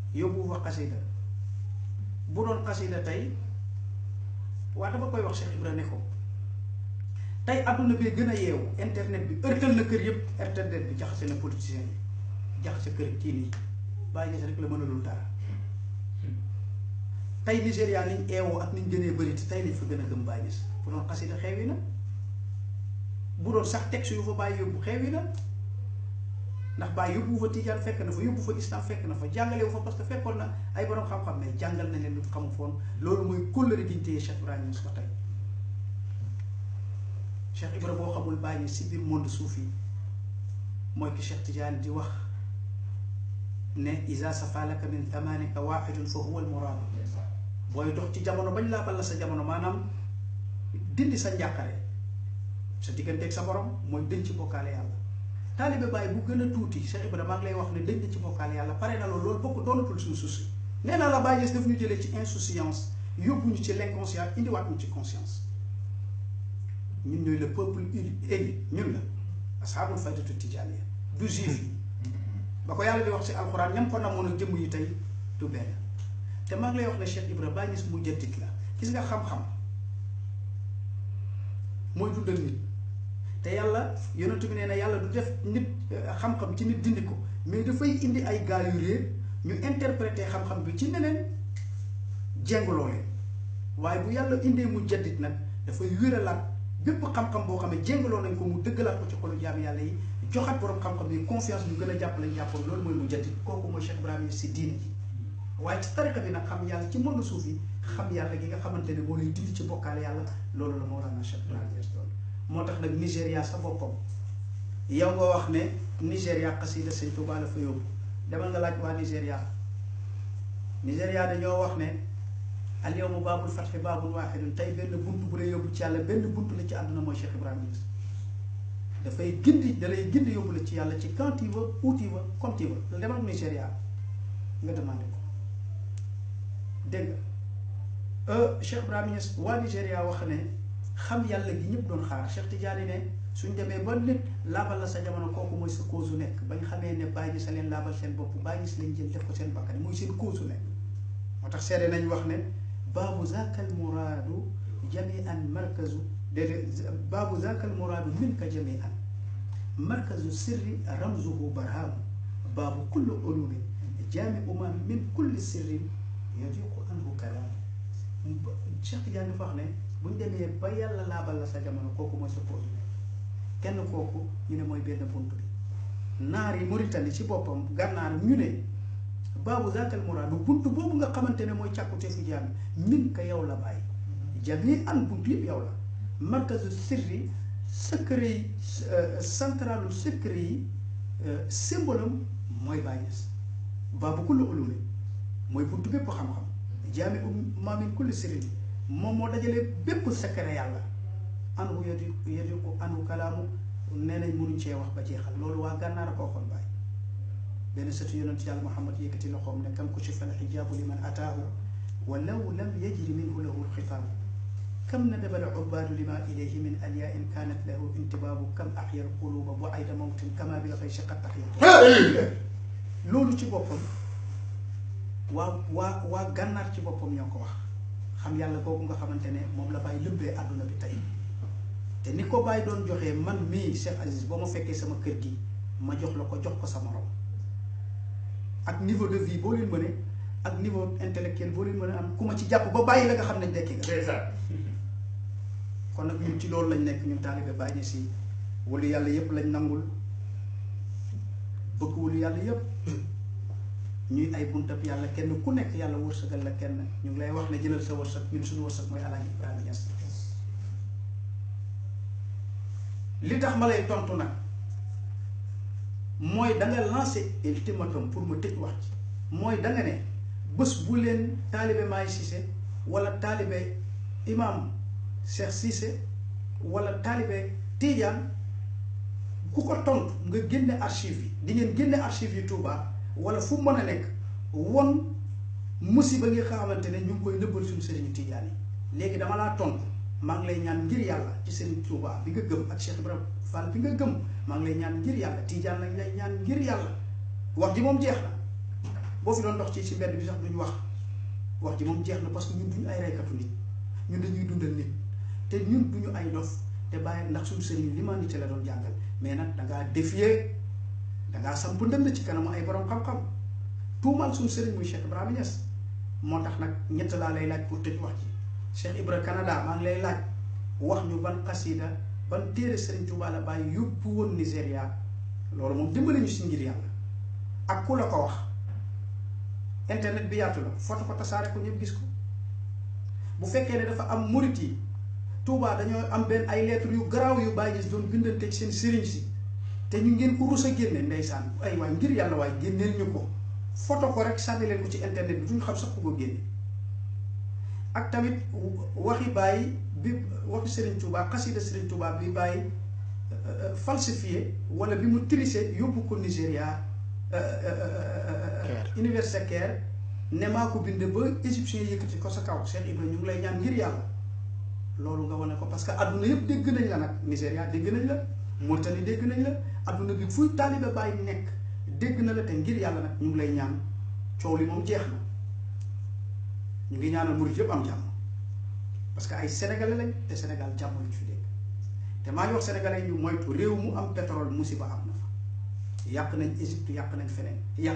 yóbbu fa xasida bu doon xasida tey waa dama koy wax Cheikh Ibra ne ko tey adduna bi gën a yeewu internet bi ërtal na kër yëpp internet bi jaxase na politicien yi jaxase kër kii nii bàyyi gis rek la mënalul dara tey Nigéria niñ eewoo ak niñ gënee bëri te tey lañ fa gën a gëm bàyyi gis bu doon xasida xewi na bu doon sax texte yu fa bàyyi yóbbu xewi na ndax bàyyi yóbbu fa tijaan fekk na fa yóbbu fa islam fekk na fa jàngale wu fa parce que fekkoon na ay borom xam-xam mais jàngal na leen lu xamu foon loolu mooy kóllëre gi ñu téye Cheikh Ibrahima Niass ba tey Cheikh Ibra boo xamul bàyyi si biir monde suuf yi mooy ki Cheikh Tidiane di wax ne isa safalaka min thamanika waxidun fa huwa almuraadu booy dox ci jamono bañ laa balla sa jamono maanaam dindi sa njàqare sa digganteeg sa borom mooy dëñ ci bokkaale yàlla taalibe Baay bu gën a tuuti Cheikh Ibra maa ngi lay wax ne dëñ na ci bokkaale yàlla pare na loolu loolu bokk doonatul suñu souci nee naa la Baay daf ñu jëlee ci insouciance yóbbu ñu ci l'inconscient indiwaat ñu ci conscience ñun ñooy le peuple élu ñun la asxaabul faydatu tijaaniya du juif yi ba ko yàlla di wax ci alxuraan ñam ko namoon ak jëmm yi tey du benn te maa ngi lay wax ne Cheikh Ibra Baay Ñas mu jëndit la gis nga xam-xam mooy dundal nit te yàlla yonentu bi nee na yàlla du def nit xam-xam ci nit dindi ko mais dafay indi ay gaal yu réer ñu interpréter xam-xam bi ci neneen jenguloo leen waaye bu yàlla indee mu jaddit nag dafay wéralaat bépp xam-xam boo xam ne jéngaloo nañ ko mu dëggalaat ko ci xolu jaam yàlla yi joxat borom xam-xam yi confiance ñu gën a jàpp lañ jàppoon loolu mooy mu jaddit kooku mooy Cheikh Ibrahima si diin ji waaye ci tariqa bi nag xam yàlla ci monde suuf yi xam yàlla gi nga xamante ne moo lay dindi ci bokkaale yàlla loolu la Mawlana Cheikh Ibrahima doon moo tax nag Nigéria sa boppam yow nga wax ne Nigéria xasida sëñ Tuubaa la fa yóbbu demal nga laaj waa Nigéria Nigéria dañoo wax ne al yawma baabul fatxi baabul waaxidun tey benn bunt bu lay yóbbu ci yàlla benn bunt la ci àdduna mooy Cheikh Ibrahima Niass dafay gindi da lay gindi yóbbu la ci yàlla ci quand tu veux où tu veux comme tu veux demal Nigéria nga demandé ko dégg nga Cheikh Ibrahima Niass waa Nigéria wax ne xam yàlla gi ñëpp doon xaar Cheikh Tidiane ne suñ demee ba nit laabal la sa jamono kooku mooy sa cause nekk bañ xamee ne bàyyi sa leen laabal seen bopp bàyyi si leen jël def ko seen bakkan mooy seen cause nekk moo tax seede nañ wax ne baabu zaakal muraadu jamian markazu déedéet baabu zaakal muraadu minka jamian markazu sirri ramzuhu barhaamu baabu kulli ulumin jaamiu ma min kulli sirrin yadiqu anhu kalaamu Cheikh Tidiane dafa wax ne buñ demee ba yàlla laabal la sa jamono kooku mooy sa cause kenn kooku ñu ne mooy benn bunt bi naar yi Mauritanie ci boppam gànnaar ñu ne baabu zaakal muraadu bunt boobu nga xamante ne mooy càkkute fi jaam min ka yow la bàyyi jami an bunt yëpp yow la markazu sirri secret yi centralu secret yi symbole am mooy Baay Ñas baabu kulli ulumi mooy bunt bépp xam-xam jaami um maa min kulli sirri moom moo dajale bépp secret yàlla anu yadi yadi ko anu kalaamu nee nañ mënuñ cee wax ba jeexal loolu waa gànnaar a ko waxoon Baay benn sëtu yonent yàlla Muhammad yëkkati loxoom ne kam kushifa alxijaabu liman ataahu walaw lam yajri minhu lahu alxitaabu kam nadaba alcubaadu lima ilayhi min alyain kanat lahu intibaabu kam axya alquluba bu ayda mawtin kama bil xaysi qad taxyatu loolu ci boppam waa waa waa gànnaar ci boppam ñoo ko wax xam yàlla kooku nga xamante ne moom la bàyyi lëbbee àdduna bi tey te ni ko bàyyi doon joxee man mii Cheikh Aziz boo ma fekkee sama kër gi ma jox la ko jox ko sa morom ak niveau de vie boo leen mënee ak niveau intellectuel boo leen mën a am ku ma ci jàpp ba bàyyi la nga xam ne dekki nga kon nag ñun ci loolu lañ nekk ñun taalibe bàyyi ni si wala yàlla yépp lañ nangul bëgg wala yàlla yépp ñuy ay buntab yàlla kenn ku nekk yàlla wërsëgal la kenn ñu ngi lay wax ne jëlal sa wërsëg ñun suñu wërsëg mooy Alaaji Ibrahima Niass li tax ma lay tontu nag mooy da nga lancé ultimatum pour ma tëj wax ci mooy da nga ne bés bu leen taalibe Maay Cissé wala taalibe imam Cheikh Cissé wala taalibe Tidiane ku ko tontu nga génne archive yi di ngeen génne archive yi Touba wala fu mën a nekk won musiba nga xamante ne ñu ngi koy nëbbal suñu sëriñu Tidiane yi léegi dama laa tontu maa ngi lay ñaan ngir yàlla ci sëriñ Touba bi nga gëm ak Cheikh Ibrahima Fall bi nga gëm maa ngi lay ñaan ngir yàlla Tidiane lañ lay ñaan ngir yàlla wax ji moom jeex na boo fi doon dox ci ci mbedd bi sax duñu wax wax ji moom jeex na parce que ñun duñu ay reykatu nit ñun dañuy dundal nit te ñun duñu ay dof te bàyyi ndax suñu sëriñ l'humanité la doon jàngal mais nag dangaa défier dangaa samp ndënd ci kanamu ay borom xam-xam tuumaal suñu sëriñ muy Cheikh Ibrahima Niass moo tax nag ñett laa lay laaj pour tëj wax ji Cheikh Ibra Canada maa ngi lay laaj wax ñu ban xasida ban téere Sëriñ Tuubaa la bàyyi yóbbu woon Nigéria loolu moom dimbali ñu si ngir yàlla ak ku la ko wax internet bi yaatu la foto ko tasaare ko ñëpp gis ko bu fekkee ne dafa am murit yi Tuubaa dañoo am benn ay lettres yu garaaw yu bàyyi gis doon bindanteeg seen sëriñ si te ñu ngeen ko rus a génne ndeysaan ay waay ngir yàlla waaye génneel ñu ko foto ko rek sànni leen ko ci internet bi duñu xam sax ku ko génne ak tamit waxi bàyyi bi waxi Serigne Touba xasida Serigne Touba bi bàyyi falsifié wala bi mu triché yóbbu ko Nigéria université Caire ne maa ko bind ba égyptien yëkkati ko sa kaw Cheikh Ibrahima ñu ngi lay ñaan ngir yàlla loolu nga wane ko parce que adduna yëpp dégg nañ la nag Nigéria dégg nañ la Mauritanie dégg nañ la adduna bi fuy taalibe bàyyi nekk dégg na la te ngir yàlla nag ñu ngi lay ñaan coow li moom jeex na ñu ngi ñaanal murit yëpp am jàmm parce que ay sénégalais lañ te Sénégal jàmm lañ fi dégg te maa ngi wax sénégalais ñu moytu réew mu am pétrole musiba am na fa yàq nañ Égypte yàq nañ feneen